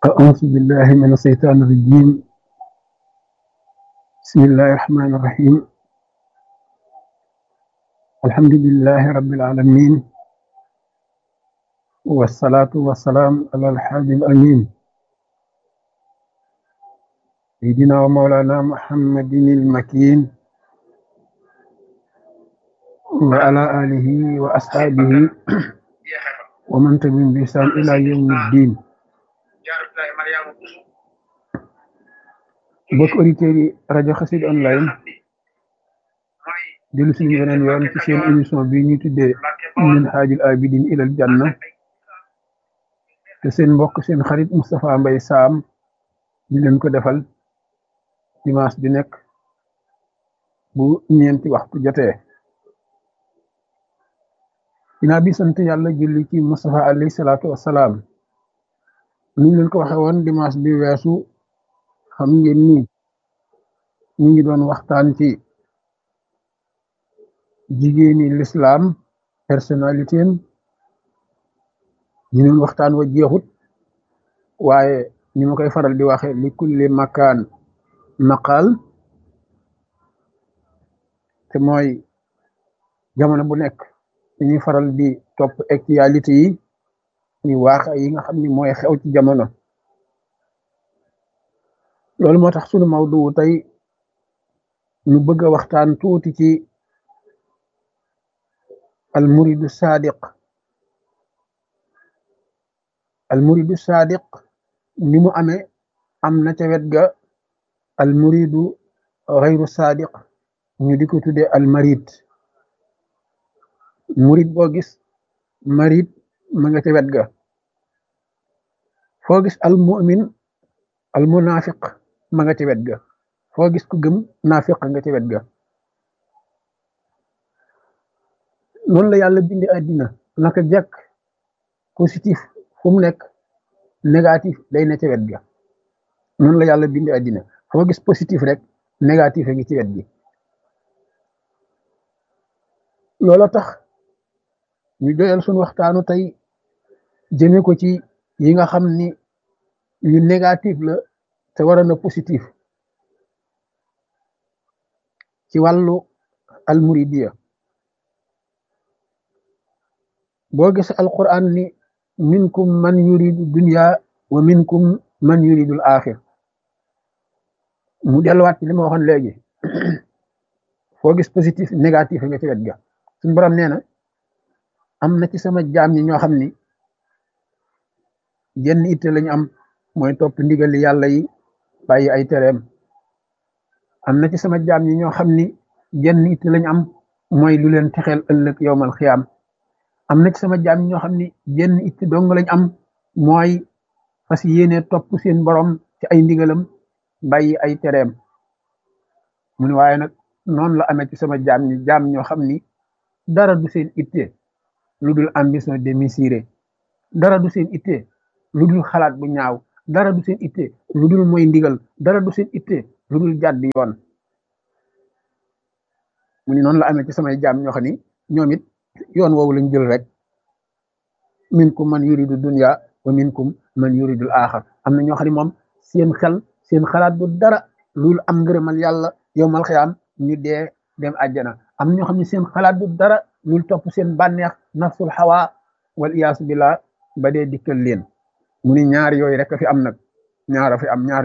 أعوذ بالله من الشيطان الرجيم بسم الله الرحمن الرحيم الحمد لله رب العالمين والصلاة والسلام على الحبيب الأمين سيدنا ومولانا محمد المكين وعلى آله وأصحابه ومن تبعهم بإحسان إلى يوم الدين mbokk auditeurs yi rajo Xassida online dellu suñu beneen yoon ci seen émission bi ñuy tuddee min haajil abidin ilal janna te seen mbokk seen xarit Moustapha Mbaye Sam di leen ko defal dimanche bi nekk bu ñeenti waxtu jotee dinaa bi sant yàlla julli ci Moustapha alayhi salaatu wassalaam ni ñu leen ko waxe woon dimanche bi weesu xam ngeen ni ñu ngi doon waxtaan ci jigéeni lislaam personnalité am ñu doon waxtaan wa jeexut waaye ni ma koy faral di waxe li kulli makaan maqaal te mooy jamono bu nekk dañuy faral di topp actualité yi ñu waax yi nga xam ni mooy xew ci jamono loolu moo tax sunu mawdu tey ñu bëgg a waxtaan tuuti ci almuridu sadiq almuridu sadiq ni mu amee am na ca wet ga almuridu xayru sadiq ñu di ko tuddee almarid murid boo gis marid ma nga ca wet ga foo gis almumin almunafiq ma nga ci wet ga foo gis ku gëm naafiq nga ci wet ga noonu la yàlla bindi àddina naka jekk positif fu mu nekk négatif day ne ci wet ga noonu la yàlla bindi àddina foo gis positif rek négatif a ngi ci wet gi loola tax ñu doyal suñu waxtaanu tey jëme ko ci yi nga xam ni yu négatif la te waroon na positif ci wàllu almuridiya boo gis alquran ni minkum man yuridu dunya wa minkum man yuridul axir mu delluwaat ci li ma waxoon léegi foo gis positif négatif nga ci wet ga suñu borom nee na am na ci sama jaam ñi ñoo xam ni jenn itte lañu am mooy topp ndigali yàlla yi bàyyi ay tereem am na ci sama jaam ñi ñoo xam ni jenn itte lañu am mooy lu leen texeel ëllëg yowmal xiyaam am na ci sama jaam ñi ñoo xam ni jenn itte dong lañ am mooy fas yéene topp seen borom ci ay ndigalam bàyyi ay tereem mu ne waaye nag noonu la amee ci sama jaam ñi jaam ñoo xam ni dara du seen itte lu dul ambition démesurée dara du seen itte lu dul xalaat bu ñaaw dara du seen itte lu dul mooy ndigal dara du seen itte lu dul jàdd yoon mu ni noonu la amee ci samay jaam ñoo xam ni ñoom it yoon woowu lañ jël rek minkum man yuridu dunya wa minkum man yuridul axar am na ñoo xam ne moom seen xel seen xalaat bu dara lu dul am ngërëmal yàlla yowmal xiyaam ñu dee dem àjjana am na ñoo xam ne seen xalaat bu dara lu dul topp seen bànneex nafsul xawa wal iyaasu billah ba dee dikkal leen mu ni ñaar yooyu rek a fi am nag ñaar a fi am ñaar